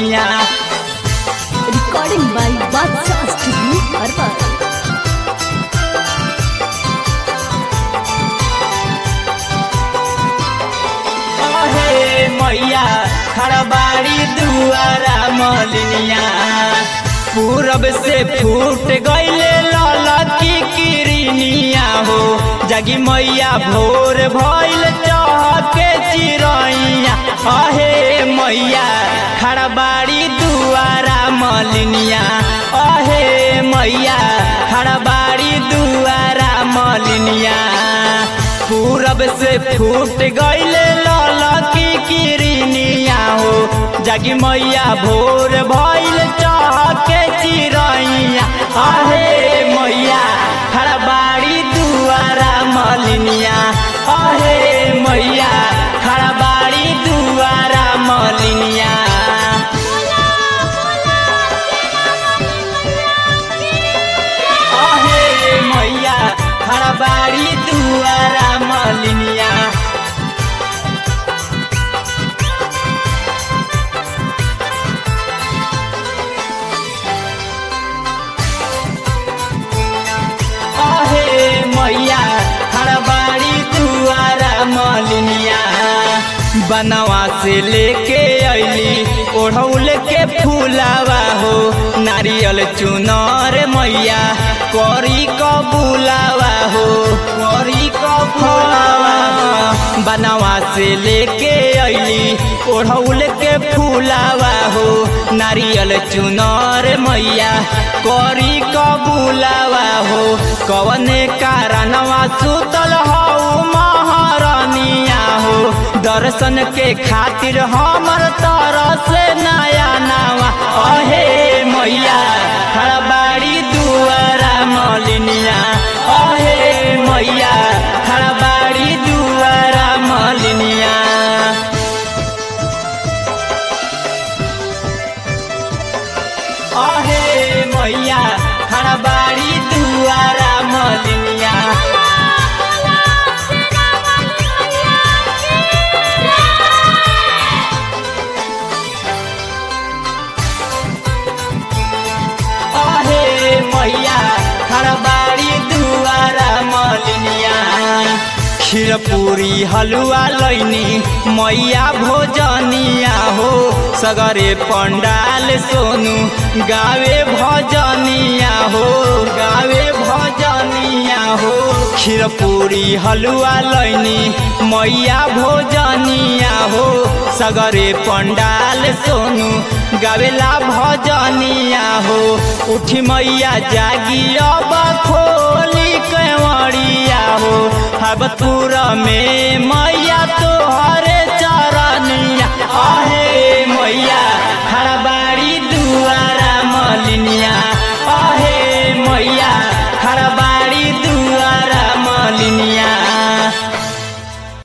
मलिनिया Recording by Badshah Studio, Arba. अहे मैया खड़बाड़ी दुआरा मलिनिया पूरब से फूट गईले ललकी किरनिया हो जगी मैया भोर भइल चहके चिरैया अहे मैया खड़बाड़ी दुआरा मलिनिया अहे मैया खड़बाड़ी दुआरा मलिनिया पूरब से फूट गईले ललकी किरनिया हो जगी मैया भोर भइल चहके चिरैया अहे मैया खड़बाड़ी दुआरा मलिनिया अहे मैया खड़बाड़ी दुआरा मलिनिया अहे मैया खड़बाड़ी दुआरा मलिनिया अहे मैया खड़बाड़ी दुआरा मलिनिया बनवा से लेके अइली ओढ़ौल के फूलावा हो नारियल चुनर मैया करी क बुलावा हो करी क फुलावा बनवा से लेके अइली ओढ़ौल के फूलावा हो नारियल चुनर मैया करी क बुलावा हो कवने कारणवा सुतल हौ महारानिया हो दर्शन के खातिर हमर तरस नया नावा अहे मैया खड़बाड़ी दुआरा मलिनिया अहे मैया खड़बाड़ी दुआरा मलिनिया अहे मैया खड़बाड़ी दुआरा मलिनिया अहे मैया खड़बाड़ी दुआरा मलिनिया खीर पूरी हलुआ लैनी मैया भोजनिया हो सगरे पंडाल सोनू गावे भजनिया हो गावे भजनिया हो खीर पूरी हलुआ लैनी मैया भोजनिया हो सगरे पंडाल सोनू गावेला भजनिया हो उठी मैया जागी अब खोली कंवरिया हो हबतपुर में